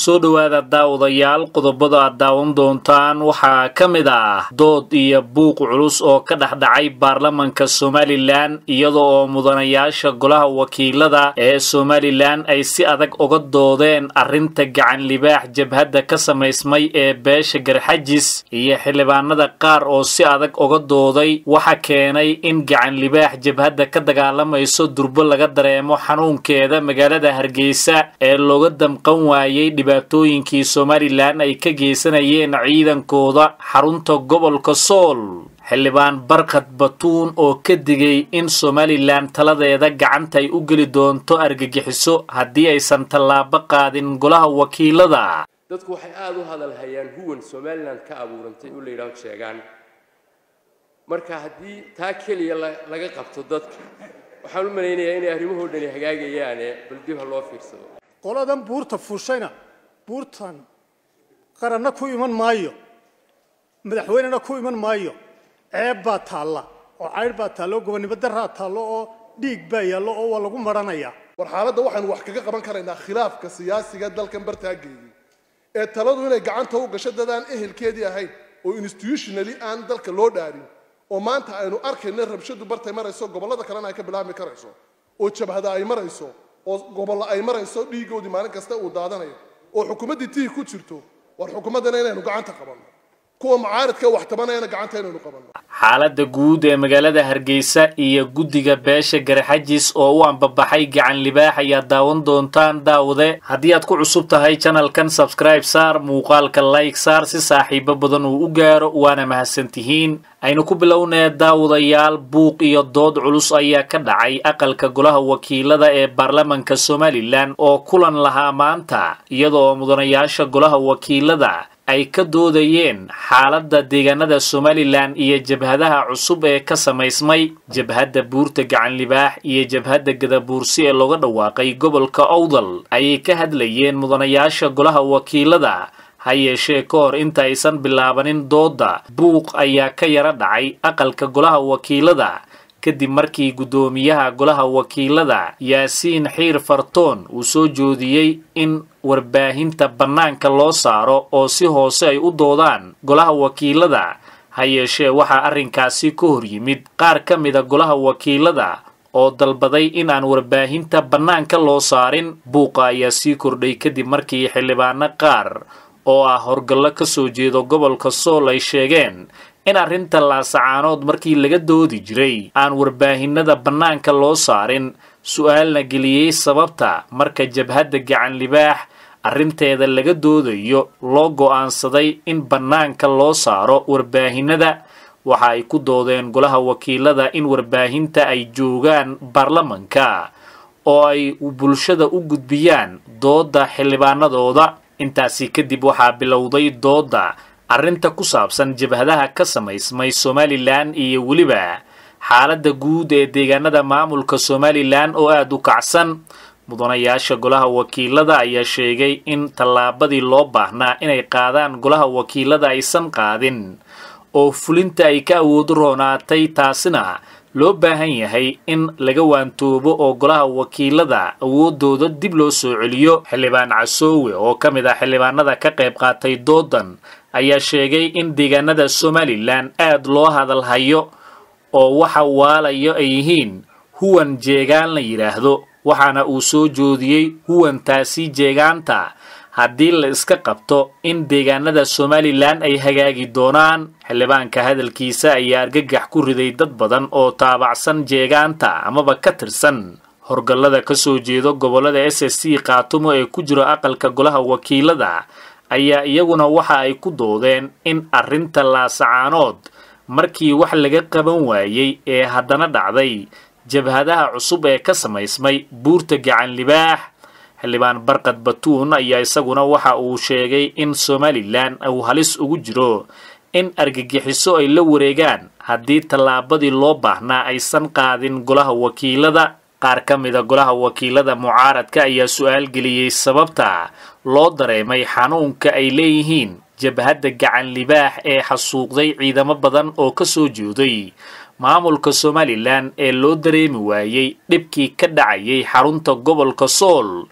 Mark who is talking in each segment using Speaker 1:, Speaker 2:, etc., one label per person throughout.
Speaker 1: soo dhowaada daawadayaal qodobada aad daawan doontaan waxaa ka mid ah dood iyo buuq culus oo ka dhexdhacay baarlamanka somalilan iyada oo mudanayaasha golaha wakiilada ee somalilan ay si adag uga doodeen arrinta gacan libaax jabhadda ka samaysmay ee beesha garxajis iyo xildhibaanada qaar oo si adag uga dooday waxa keenay in gacan libaax jabhadda ka dagaalamayso durbo laga dareemo xanuunkeeda magaalada hargeysa ee looga damqan waayey dhibaatooyinkii somalilan ay ka geysanayeen ciidankooda xarunta gobolka sool xildhibaan barkad batuun oo ka digay in somalilan taladeeda gacanta ay u geli doonto argagixiso haddii aysan tallaabo qaadin golaha wakiilada
Speaker 2: dadku waxay aada u hadalhayaan huwan somalilan ka abuurantay oo la yidhaaho sheegaan marka haddii taa keliya laga qabto dadka waxaan u malaynayaa inay arrimahoo dhani hagaagayaane bal dib ha loo fiirsado
Speaker 3: qoladan buurta fuushayna buurtan qaranna ku iman maayo madaxweynena ku iman maayo ceeb baa taalla oo caydh baa taallo oo gobonnimo daraa taallo oo dhiig baa yaallo oo waa lagu marhanayaa
Speaker 4: war xaaladda waxaynu wax kaga qaban karaynaa khilaafka siyaasiga dalkan bartaageeyey ee taladu inay gacanta u gasho dad aan ehelkeedii ahayn oo institutionally aan dalka loo dhaarin oo maanta aynu arkayna rabshadu bartay marayso gobollada kalena ay ka bilaabmi karayso oo jabhada ay marayso oo gobollo ay marayso dhiiggoodii maalin kasta uu daadanayo oo xukuumaddii tihi ku jirto war xukuumaddana inaynu gacanta qabanno kuwa mucaaridka wax tabanayana gacanta inaynu qabanno
Speaker 1: xaaladda guud ee magaalada hargeysa iyo guddiga beesha garxajis oo u ambabaxay gacan libaax ayaa daawan doontaan daawade haddii aad ku cusub tahay janalkan sabskribe saar muuqaalka like saar si saaxiibo badan uu u gaaro waana mahadsantihiin aynu ku bilownee daawadayaal buuq iyo dood culus ayaa ka dhacay aqalka golaha wakiilada ee baarlamanka somalilan oo kulan lahaa maanta iyada oo mudanayaasha golaha wakiilada ay ka doodayeen xaaladda deegaanada somalilan iyo jabhadaha cusub ee ka samaysmay jabhadda buurta gacan libaax iyo jabhadda gadabuursi ee looga dhawaaqay gobolka owdal ayay ka hadlayeen mudanayaasha golaha wakiilada ha yeeshee ka hor inta aysan bilaabanin doodda buuq ayaa ka yara dhacay aqalka golaha wakiilada kadib markii guddoomiyaha golaha wakiilada yaasiin xiir fartoon uu soo joodiyey in warbaahinta bannaanka loo saaro oo si hoose ay u doodaan golaha wakiilada ha yeeshee waxaa arrinkaasi ka hor yimid qaar ka mida golaha wakiilada oo dalbaday in aan warbaahinta bannaanka loo saarin buuqa ayaa sii kordhay kadib markii xildhibaano qaar oo ah horgallo ka soo jeedo gobolka sool ay sheegeen in arrinta laasacaanood markii laga doodi jiray aan warbaahinada bannaanka loo saarin su-aalna geliyey sababta marka jabhadda gacan libaax arrinteeda laga doodayo loo go'aansaday in bannaanka loo saaro warbaahinada waxa ay ku doodeen golaha wakiilada in warbaahinta ay joogaan baarlamanka oo ay bulshada u gudbiyaan doodda xildhibaanadooda intaasi kadib waxaa bilowday doodda arrinta ku saabsan jabhadaha ka samaysmay somalilan iyo weliba xaaladda guud ee deegaanada maamulka somalilan oo aada u kacsan mudanayaasha golaha wakiilada ayaa sheegay in tallaabadii loo baahnaa inay qaadaan golaha wakiilada aysan qaadin oo fulinta ay ka awoodo roonaatay taasina loo baahan yahay in laga waantoobo oo golaha wakiilada awoodooda dib loo soo celiyo xildhibaan casoowe oo ka mid ah xildhibaanada ka qayb qaatay doodan ayaa sheegay in deegaanada somalilan aad loo hadalhayo oo waxa waalayo ay yihiin huwan jeegaan la yidhaahdo waxaana uu soo joodiyey huwantaasi jeegaanta haddii la iska qabto in deegaanada somalilan ay hagaagi doonaan xildhibaanka hadalkiisa ayaa argagax ku riday dad badan oo taabacsan jeegaanta amaba ka tirsan horgallada ka soo jeedo gobollada s s c kaatumo ee ku jiro aqalka golaha wakiilada ayaa iyaguna waxa ay ku doodeen in arrinta laasacaanood markii wax laga qaban waayey ee haddana dhacday jabhadaha cusub ee ka samaysmay buurta gacan libaax xildhibaan barkad batuun ayaa isaguna waxa uu sheegay in somalilan uu halis ugu jiro in argagixiso ay la wareegaan haddii tallaabadii loo baahnaa aysan qaadin golaha wakiilada qaar ka mida golaha wakiilada mucaaradka ayaa su-aal geliyey sababta loo dareemay xanuunka ay leeyihiin jabhadda gacan libaax ee xasuuqday ciidamo badan oo ka soo jeeday maamulka somalilan ee loo dareemi waayey dhibkii ka dhacayay xarunta gobolka sool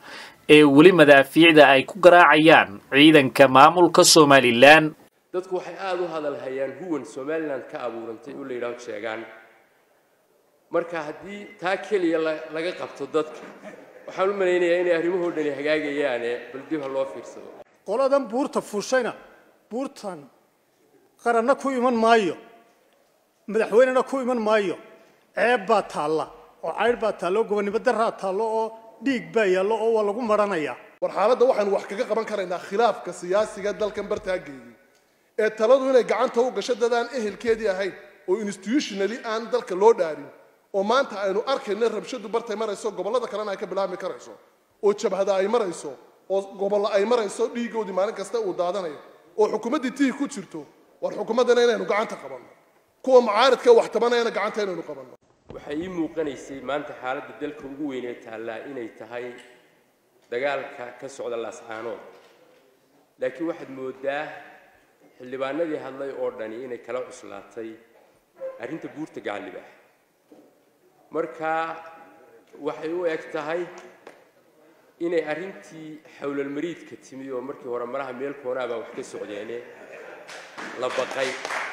Speaker 1: ee weli madaafiicda ay ku garaacayaan ciidanka maamulka somalilan
Speaker 2: dadku waxay aada u hadal hayaan huwan somalilan ka abuurantay oo la yidhaaho sheegaan marka haddii taa keliya laga qabto dadka waxaan u malaynayaa inay arrimahoo dhani hagaagayaane bal dib ha loo fiirsado
Speaker 3: qoladan buurta fuushayna buurtan qaranna ku iman maayo madaxweynena ku iman maayo ceeb baa taalla oo caydh baa taallo oo gobonnimo daraa taallo oo dhiig baa yaallo oo waa lagu marhanayaa
Speaker 4: war xaaladda waxaynu wax kaga qaban karaynaa khilaafka siyaasiga dalkan bartaageeyey ee taladu inay gacanta u gasho dadaan ehelkeedii ahayn oo institutionally aan dalka loo dhaarin oo maanta aynu arkayno rabshadu bartay marayso gobollada kalena ay ka bilaabmi karayso oo jabhada ay marayso oo gobollo ay marayso dhiigoodii maalin kasta uu daadanayo oo xukuumaddii tihi ku jirto war xukuumaddana inaynu gacanta qabanno kuwa mucaaridka wax tabanayana gacanta inaynu qabanno
Speaker 2: waxay ii muuqanaysay maanta xaaladda dalka ugu weyn ee taallaa inay tahay dagaalka ka socda laascaanood laakiin waxaad mooddaa xildhibaanadii hadlay oo dhani inay kala cuslaatay arrinta buurta gacallibaax marka waxay u eg tahay inay arrintii xawlalmariidka timi oo markii hore malaha meel koonaa baa wax ka socdeene la baqay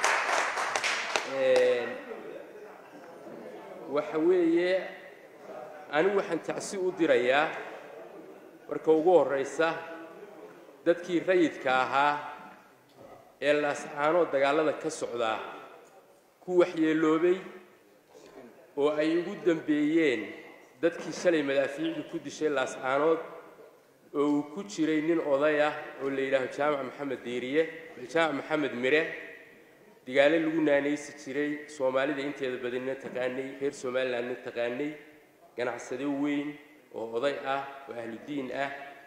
Speaker 2: waxa weeye anigu waxaan tacsi u dirayaa marka ugu horraysa dadkii rayidka ahaa ee laascaanoo dagaallada ka socdaa ku waxyeeloobay oo ay ugu dambeeyeen dadkii shalay madaafiicdu ku dishay laascaanood oo uu ku jiray nin oday ah oo la yidhaaho jaamac maxamed diiriye jaamac maxamed mire digaale lagu naanaysi jiray soomaalida inteeda badanina taqaanay reer somalilandna taqaanay ganacsade weyn oo oday ah oo ahludiin ah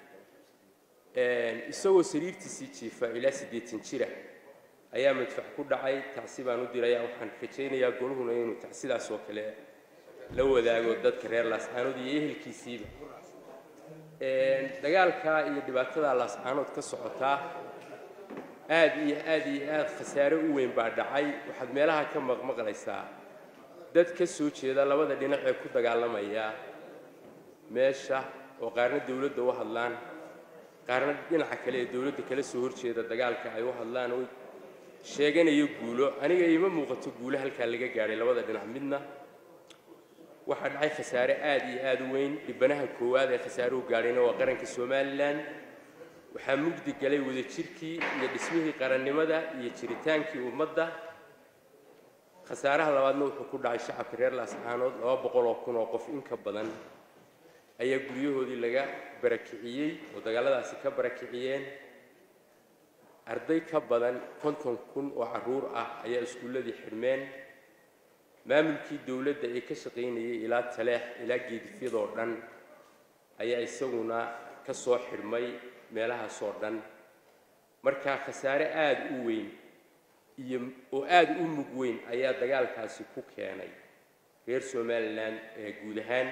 Speaker 2: isagoo sariirtiisii jiifa ilaa siddeetan jira ayaa madfac ku dhacay tacsi baan u diraya waxaan rajaynayaa goluhuna inuu tacsidaas oo kale la wadaago dadka reer laascaanood iyo ehelkiisiiba dagaalka iyo dhibaatada laascaanood ka socotaa aad iyo aad iyo aad khasaare u weyn baa dhacay waxaad meelaha ka maqmaqlaysaa dad ka soo jeeda labada dhinac ee ku dagaalamaya meesha oo qaarna dawladda u hadlaan qaarna dhinaca kale ee dawladda kala soo horjeeda dagaalka ay u hadlaan oo sheeganayo guulo aniga iima muuqato guulo halkaa laga gaadhay labada dhinac midna waxaa dhacay khasaare aad iyo aad u weyn dhibanaha koowaad ee khasaaruhu gaadhayna waa qaranka somalilan waxaa mugdi galay wadajirkii iyo dhismihii qarannimada iyo jiritaankii ummadda khasaaraha labaadna wuxuu ku dhacay shacabka reer laascaanood laba boqol oo kun oo qof in ka badan ayaa guryahoodii laga barakiciyey oo dagaaladaasi ka barakiciyeen arday ka badan konton kun oo carruur ah ayaa iskuulladii xidhmeen maamulkii dowladda ee ka shaqaynayay ilaa taleex ilaa geedifyadoo dhan ayaa isaguna ka soo xidhmay meelahaasoo dhan markaa khasaare aada u weyn iyo oo aada u mug weyn ayaa dagaalkaasi ku keenay reer somalilan ee guud ahaan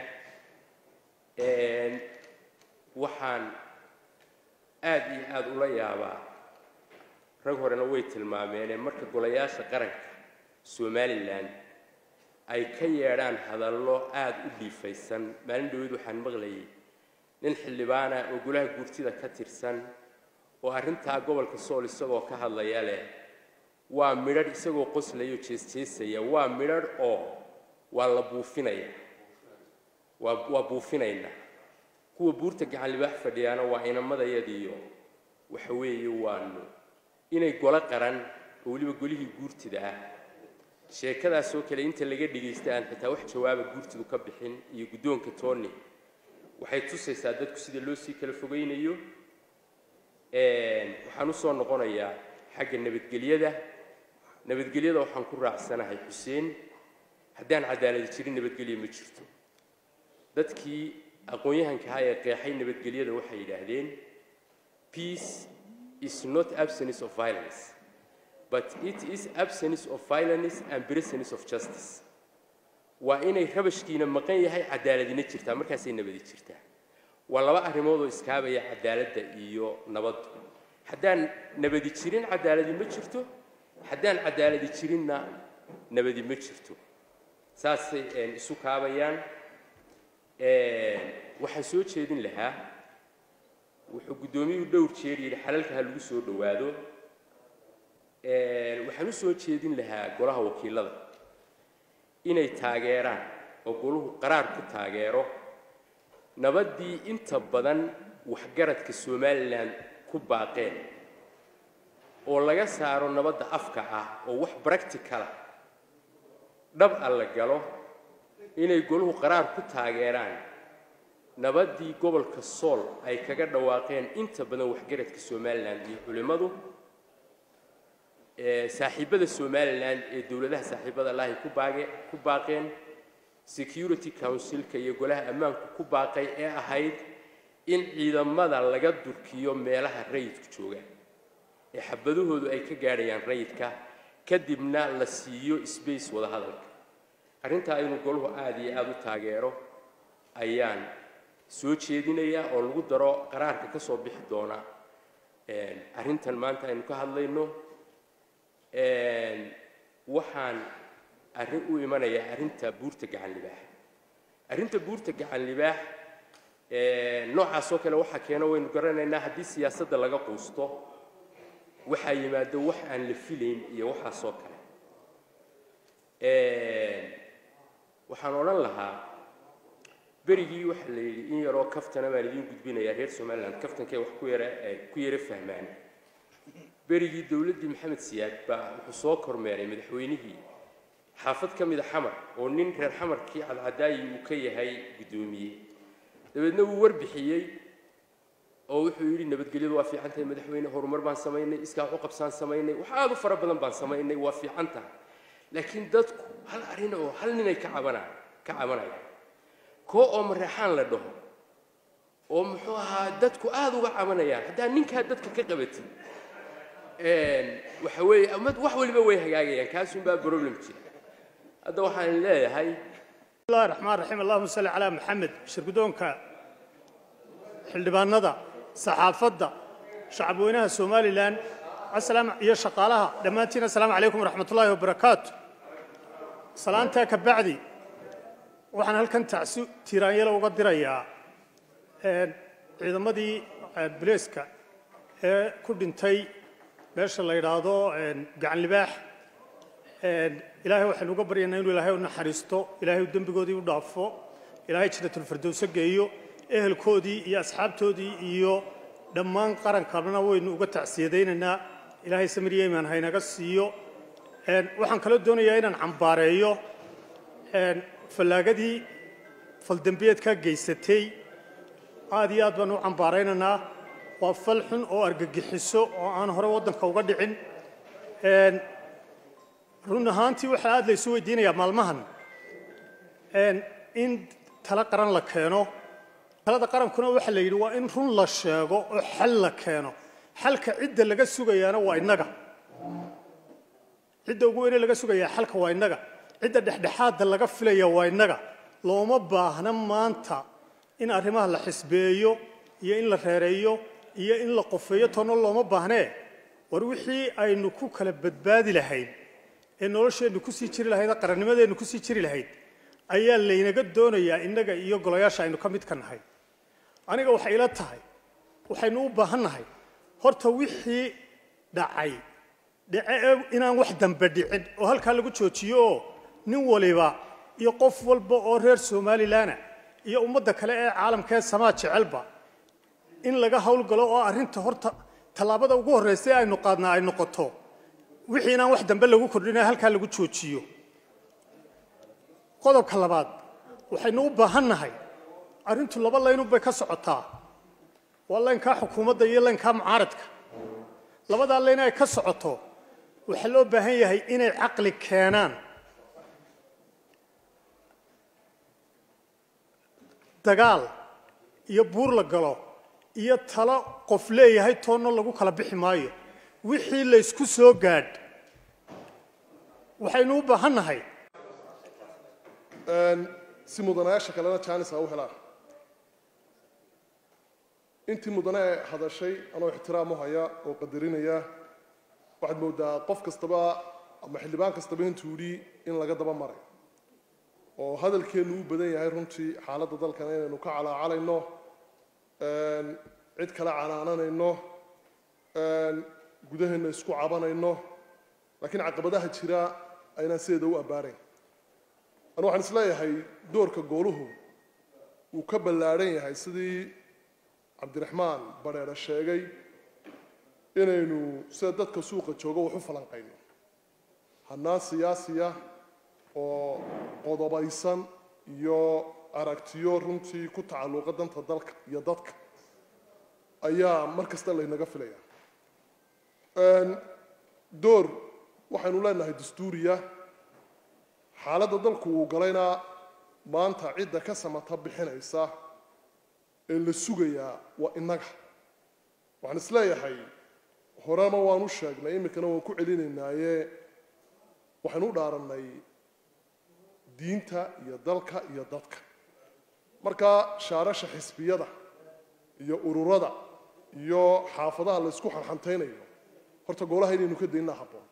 Speaker 2: waxaan aada iyo aada ula yaabaa rag horena way tilmaameenee marka golayaasha qaranka somalilan ay ka yeedhaan hadallo aada u dhiifaysan maalin dhaweyd waxaan maqlayay nin xildhibaana oo golaha guurtida ka tirsan oo arrintaa gobolka sool isagoo ka hadlaya leh waa midhadh isagoo qoslaya oo jeesjeesaya waa midhadh oo waa la buufinaya waa waa buufinaynaa kuwa buurta gacan libaax fadhiyaana waa inamadayadiiyo waxa weeye waanu inay golo qaran oo weliba golihii guurtida ah sheekadaasoo kale inta laga dhagaysta aan xitaa wax jawaaba guurtidu ka bixin iyo guddoonka tooni waxay tusaysaa dadku sida loo sii kala fogaynayo waxaan u soo noqonayaa xagga nabadgelyada nabadgelyada waxaan ku raacsanahay xuseen haddaan cadaaladi jirin nabadgelya ma jirto dadkii aqoon-yahanka ahaa ee qeexay nabadgelyada waxay yidhaahdeen peace is not absence of violence but it is absence of violence and presence of justice waa inay rabashkiina maqan yahay cadaaladina jirtaa markaasay nabadi jirtaa waa laba arrimoodoo iskaabaya cadaaladda iyo nabaddu haddaan nabadi jirin cadaaladi ma jirto haddaan cadaaladi jirinna nabadi ma jirto saasay isu kaabayaan waxaan soo jeedin lahaa wuxuu guddoomiyuhu dhowr jeer yidhi xalalka ha lagu soo dhowaado waxaan u soo jeedin lahaa golaha wakiilada inay taageeraan oo goluhu qaraar ku taageero nabaddii inta badan waxgaradka somalilan ku baaqeen oo laga saaro nabadda afka ah oo wax practicala dhab a la galo inay goluhu qaraar ku taageeraan nabaddii gobolka sool ay kaga dhawaaqeen inta badan waxgaradka somalilan iyo culimmadu saaxiibada somalilan ee dowladaha saaxiibada lahi ku baage ku baaqeen security councilka iyo golaha ammaanku ku baaqay ee ahayd in ciidamada laga durkiyo meelaha rayidku joogaan ee xabadahoodu ay ka gaadhayaan rayidka kadibna la siiyo space wada hadalka arrintaa inuu goluhu aada iyo aada u taageero ayaan soo jeedinayaa oo lagu daro qaraarka ka soo bixi doona arrintan maanta aynu ka hadlayno waxaan arrin u imanayaa arrinta buurta gacan libaax arrinta buurta gacan libaax noocaasoo kale waxaa keeno waynu garanaynaa haddii siyaasadda laga quusto waxaa yimaado wax aan la filayn iyo waxaasoo kale waxaan odhan lahaa berigii waxaa la yidhi in yaroo kaftana baan idiin gudbinayaa reer somaliland kaftankay wax ku yara ku yara fahmaan berigii dowladdii maxamed siyaad baa wuxuu soo kormeeray madaxweynihii xaafad ka mida xamar oo nin reer xamarkii cadcadaayi uu ka yahay guddoomiye dabeedna wuu warbixiyey oo wuxuu yidhi nabadgelyadu waa fiican tahay madaxweyne horumar baan samaynay iskaa waxu qabsaan samaynay wax aada u fara badan baan samaynay waa fiican tahay laakiin dadku hal arrin oo hal ninay ka cabanaa ka cabanayaan koo oo mareexaan la dhaho oo muxuu ahaa dadku aada uga cabanayaan haddaa ninkaa dadka ka qabatin waxa weeye amad wax waliba way hagaagayaan kaasunbaa problem jira hadda waxaan leeyahay
Speaker 3: bismillahi raxmaan raxiim allahuma salli calaa maxamed shirgudoonka xildhibaanada saxaafadda shacabweynaha somalilan asalaam iyo shaqaalaha dhammaantiin assalaamu calaykum waraxmatullaahi wabarakaatu salaantaa ka bacdi waxaan halkan tacsi tiiraanyalo uga dirayaa ciidamadii bileeska ee ku dhintay meesha la yidhaahdo gacan libaax ilaahay waxaynu uga baryaynaa inuu ilaahay u naxariisto ilaahay dembigoodii u dhaafo ilaahay janatulfirdowso geeyo ehelkoodii iyo asxaabtoodii iyo dhammaan qarankana waynu uga tacsiyadaynaynaa ilaahay samir yeman haynaga siiyo waxaan kaloo doonayaa inaan cambaareeyo fallaagadii faldembiyeedka geysatay aad iyo aad baan u cambaaraynaynaa waa fal xun oo argagixiso oo aan hore waddanka uga dhicin run ahaantii waxaa aad laysu weydiinayaa maalmahan in tala qaran la keeno talada qarankuna waxaa la yidhi waa in run la sheego oo xal la keeno xalka cidda laga sugayaana waa innaga cidda ugu weyne laga sugayaa xalka waa innaga cidda dhexdhexaadda laga filaya waa innaga looma baahna maanta in arrimaha la xisbeeyo iyo in la reereeyo iyo in la qofeeyo toona looma baahnee war wixii aynu ku kala badbaadi lahayd ee nolosheennu kusii jiri lahayd ee qarannimadeennu kusii jiri lahayd ayaa laynaga doonayaa innaga iyo golayaasha aynu ka mid ka nahay aniga waxay ila tahay waxaynu u baahannahay horta wixii dhacay dhace ee inaan wax dambe dhicin oo halkaa lagu joojiyo oo nin waliba iyo qof walba oo reer somalilanah iyo ummadda kale ee caalamka ee samaa jecelba in laga howlgalo oo arrinta horta tallaabada ugu horraysa ee aynu qaadnaa ay noqoto wixii inaan wax dambe lagu kordhinaya halkaa lagu joojiyo qodobka labaad waxaynu u baahannahay arrintu laba laynun bay ka socotaa waa laynkaa xukuumadda iyo laynkaa mucaaradka labadaa layn ay ka socoto waxaa loo baahan yahay inay caqli keenaan dagaal iyo buur la galo iyo talo qof leeyahay toonna lagu kala bixi maayo wixii laysku soo gaadh waxaynu u baahannahay
Speaker 4: si mudanayaasha kalena jaanis ha u helaan intii mudane ee hadashay anoo ixtiraam u haya oo qadarinaya waxaad moodaa qof kastaba ama xildhibaan kastaba intuu yidhi in laga daba maray oo hadalkeennu u badan yahay runtii xaaladda dalkan inaynu ka calaacalayno cid kale canaananayno gudaheenna isku cabanayno laakiin caqabadaha jira aynaan sideeda u abbaarayn anu waxaan isleeyahay doorka gooluhu wuu ka ballaadhan yahay sidii cabdiraxmaan badheere sheegay inaynu sida dadka suuqa jooga wax u falanqayno hannaan siyaasiya oo qodobaysan iyo aragtiyo runtii ku tacalluqa danta dalka iyo dadka ayaa mar kasta laynaga filaya door waxaynu leenahay dastuuriya xaaladda dalku uu galayna maanta cidda ka samata bixinaysa ee la sugayaa waa innaga waxaan isleeyahay horema waanu sheegnay iminkana waan ku celinaynaaye waxaynu u dhaarannay diinta iyo dalka iyo dadka marka shaarasha xisbiyada iyo ururada iyo xaafadaha la ysku xanxantaynayo horta goolaha inaynu ka daynaa habboon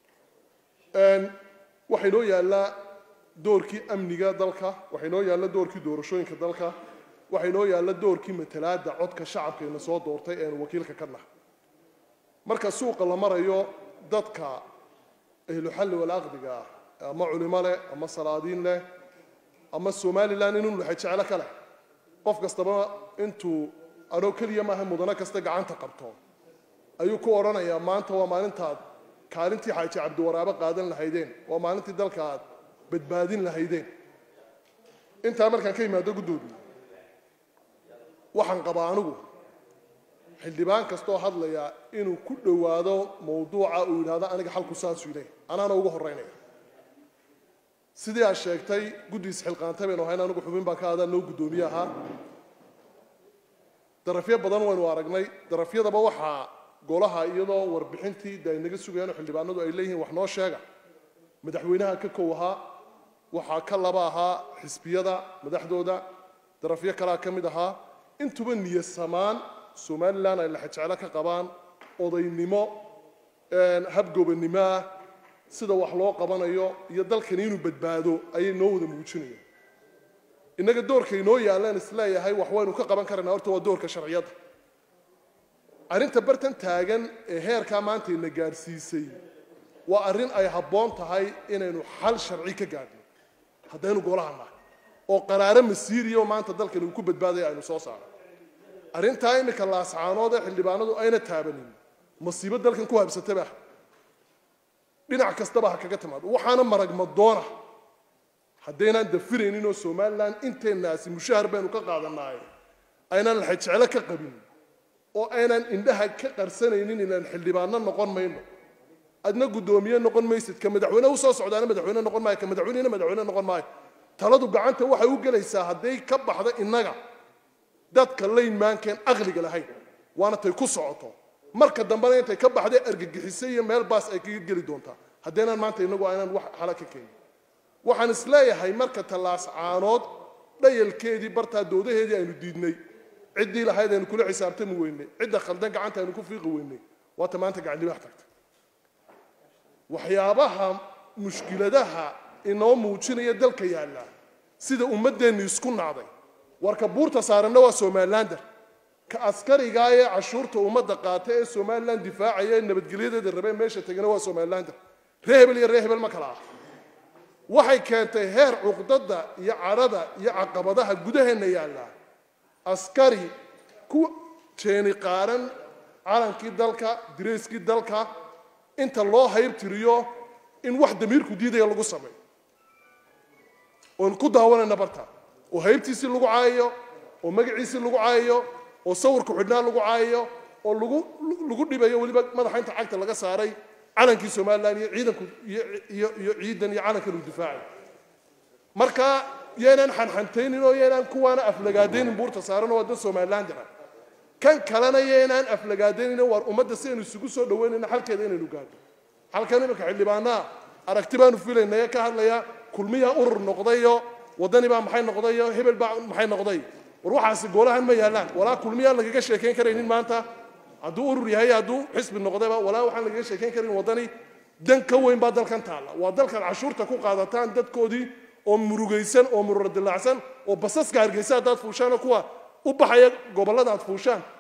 Speaker 4: waxaa inoo yaallaa doorkii amniga dalka waxaa inoo yaalla doorkii doorashooyinka dalka waxaa inoo yaalla doorkii matalaadda codka shacabkayna soo doortay eenu wakiilka ka nahay marka suuqa la marayo dadka ahluxalli walaqdiga ah ama culimo leh ama salaadiin leh ama somalilan inuu lahay jeclo ka leh qof kastaba intuu anoo keliya maaha mudano kasta gacanta qabto ayuu ku odhanayaa maanta waa maalintaad kaalintii xaaji cabdiwaraabe qaadan lahaydeen waa maalintii dalka aad badbaadin lahaydeen intaa markaan ka yimaado guddoomiye waxaan qabaa anigu xildhibaan kastoo hadlaya inuu ku dhowaado mawduuca uu yidhahdo aniga xalku saasuu leeyahy anaana uga horraynaya sidii aad sheegtay guddiis xilqaantay baynu ahayn anigu xubin baan ka adaa noo guddoomiye ahaa darafyo badan waynu aragnay darafyadaba waxaa golaha iyadoo warbixintii de ay naga sugayaan oo xildhibaanadu ay leeyihiin wax noo sheega madaxweynaha ka kow ahaa waxaa ka laba ahaa xisbiyada madaxdooda darafyo kalea ka mid ahaa intuba niyasamaan somalilan ay laxajeclo ka qabaan odaynimo habgobanimo ah sida wax loo qabanayo iyo dalkani inuu badbaado ayay noo wada muujinayaan innaga doorka inoo yaallaan isleeyahay wax waynu ka qaban karaynaa horta waa doorka sharciyadda arrinta bartan taagan ee heerkaa maanta ina gaadhsiisay waa arrin ay habboon tahay inaynu xal sharci ka gaadhno haddaynu golaha nahay oo qaraaro masiiriya oo maanta dalkani uu ku badbaadaya aynu soo saaro arrintaa iminka laascaanood ee xildhibaanadu ayna taabanin masiibo dalkan ku habsataba dhinac kastaba ha kaga timaado waxaana maragmadoona haddaynaan dafiraynin oo somalilan inteennaasi mushahar baynu ka qaadanaay aynaan laxajeclo ka qabin oo aynaan indhaha ka qarsanaynin inaan xildhibaano noqon mayno adna guddoomiye noqon maysid ka madaxweyne u soo socdaana madaxweyne noqon maayo ka madaxweynena madaxweyne noqon maayo taladu gacanta waxay u gelaysaa hadday ka baxda innaga dadka laynmaankeen aqliga lahayn waana tay ku socoto marka dambena intay ka baxday argagixisay iyo meel baas ay kaga geli doontaa haddaynaan maanta innagu aynaan wax xala ka keenin waxaan isleeyahay marka tallaas caanood dhayalkeedii bartaa doodaheedii aynu diidnay ciddii lahayd aynu kula xisaabtami weynay cidda khaldan gacanta aynu ku fiiqi weynay waata maanta gacandhibax tagta waxyaabaha mushkiladaha inoo muujinaya dalka yaalla sida ummaddeennu isku nacday warka buurta saaranna waa somalilander ka askarigaa ee cashuurta ummadda qaata ee somalilan difaacaya ee nabadgelyadeeda rabee meesha tegana waa somalilander ree hebel iyo ree hebel ma kala ah waxay keentay heer cuqdada iyo cadhada iyo caqabadaha gudaheenna yaalla askari ku jeeni qaaran calankii dalka dirayskii dalka inta loo haybtiriyo in wax damiirku diidaya lagu sameeyo oon ku daawanayna barta oo haybtiisii lagu caayayo oo magaciisii lagu caayayo oo sawirku xidhnaa lagu caayayo oo lagu lagu dhibayo weliba madaxa inta cagta laga saaray calankii somalilan iyo ciidanku iyo iyo ciidan iyo calankan uu difaacay marka yaynaan xanxantaynin oo yaynaan kuwaana aflagaadaynin buurta saaran oo waddan somalilan jira kan kalena yaynaan aflagaadaynin waar ummadda si aynu isugu soo dhaweynayna xalkeeda inaynu gaadho halkan iminka xildhibaanaa aragti baanu filaynaya ka hadlaya kulmiyaa urur noqdayo waddani baa maxay noqdayo hebel baa maxay noqday war waxaasi goolahan ma yaallaan walaa kulmiyaan lagaga sheekayn karaynin maanta hadduu urur yahay hadduu xisbi noqdayba walaa waxaan lagaga sheekayn karin waddani dan ka weyn baa dalkan taalla waa dalkan cashuurta ku qaadataan dadkoodii oo murugaysan oo mururo dilaacsan oo basaska hargeysa haddaad fuushaan oo kuwa u baxaya gobollada aad fuushaan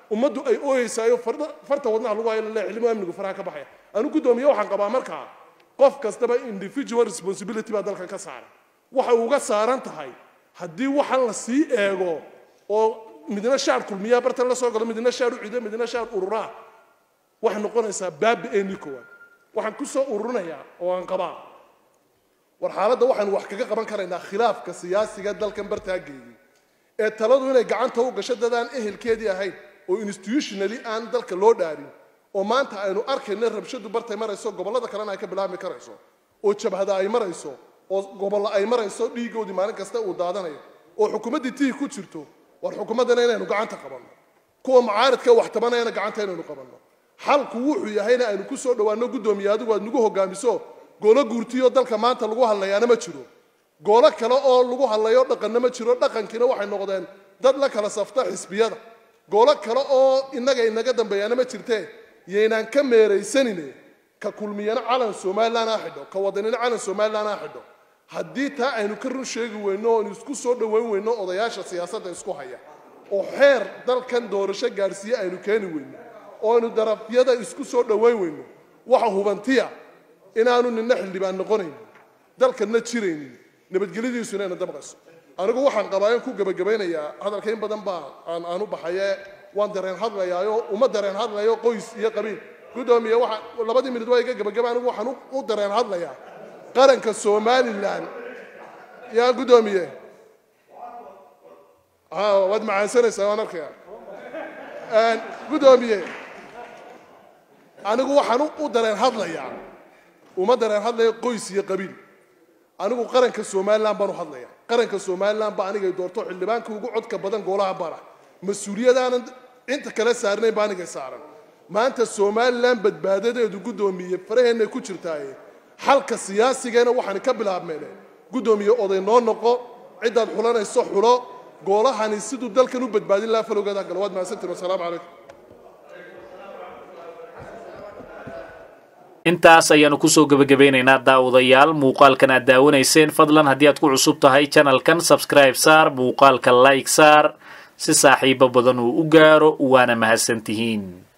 Speaker 4: ummaddu ay ooyeysaayo farta wadnaha lagu hayo laleeyahay xillimu amnigu faraha ka baxaya anu guddoomiye waxaan qabaa markaa qof kastaba individual responsibility baa dalkan ka saaran waxay uga saaran tahay haddii waxaan la sii eego oo midna shaar kulmiyaa bartan la soo galo midna shaar u cido midna shaar ururaa waxay noqonaysaa baabi eenii koowaad waxaan ku soo ururinayaa oo aan qabaa war xaaladda waxaanu wax kaga qaban karaynaa khilaafka siyaasiga dalkan bartaageeyey ee taladu inay gacanta u gasho dadaan ehelkeedii ahayn oo institutionally aan dalka loo dhaarin oo maanta aynu arkayna rabshadu bartay marayso gobollada kalena ay ka bilaabmi karayso oo jabhada ay marayso oo gobollo ay marayso dhiigoodii maalin kasta uu daadanayo oo xukuumaddii tihi ku jirto war xukuumaddana inaynu gacanta qabanno kuwa mucaaridka wax tabanayana gacanta inaynu qabanno xalku wuxuu yahayna aynu ku soo dhowaanno guddoomiye adigu aad nagu hogaamiso goolo guurtiyoo dalka maanta lagu hadlayaana ma jiro goolo kale oo lagu hadlayo dhaqanna ma jiro dhaqankiina waxay noqdeen dad la kala safta xisbiyada goolo kale oo innaga inaga dambeeyaana ma jirtee yaynaan ka meeraysanine ka kulmiyana calan somalilan ha xidho ka wadanina calan somalilan ha xidho haddii taa aynu ka run sheegi weyno oo aynu isku soo dhowayn weyno odayaasha siyaasadda isku haya oo xeer dalkan doorasho gaadhsiiye aynu keeni weyno oo aynu darafyada isku soo dhowayn weyno waxa hubantiya inaanu nina xildhibaan noqonaynin dalkanna jiraynin nabadgelyadiisu inayna dabqayso anigu waxaan qabaa in ku gebagabaynayaa hadalka in badan baa aan aanu baxaye waan dareen hadlayaayo uma dareen hadlayo qoys iyo qabiil guddoomiye waxa labadii minid waa iga gebagaba anigu waxaan u dareen hadlayaa qaranka somalilan yaa guddoomiye waad macaansanaysaa waan arkaya guddoomiye anigu waxaan u dareen hadlayaa uma dareen hadlayo qoys iyo qabiil anigu qaranka somalilan baan u hadlaya qaranka somalilan ba anigay doorto xildhibaanka ugu codka badan goolaha bara mas-uuliyadaanan inta kale saarnayn ba anigay saaran maanta somalilan badbaadadeedu guddoomiye faraheennay ku jirtaaye xalka siyaasigana waxaan ka bilaabmeen guddoomiye oday noo noqo ciddaad xulanayso xulo goolahani siduu dalkan u badbaadin lahaa falowgeeda galo waad mahadsantiin wasalaamu calaykum
Speaker 1: intaas ayaanu kusoo gebagabeynaynaa daawadayaal muuqaalkan aad daawanayseen fadlan haddii aad ku cusub tahay janalkan sabscribe saar muuqaalka like saar si saaxiibo badan uu u gaaro waana mahadsantihiin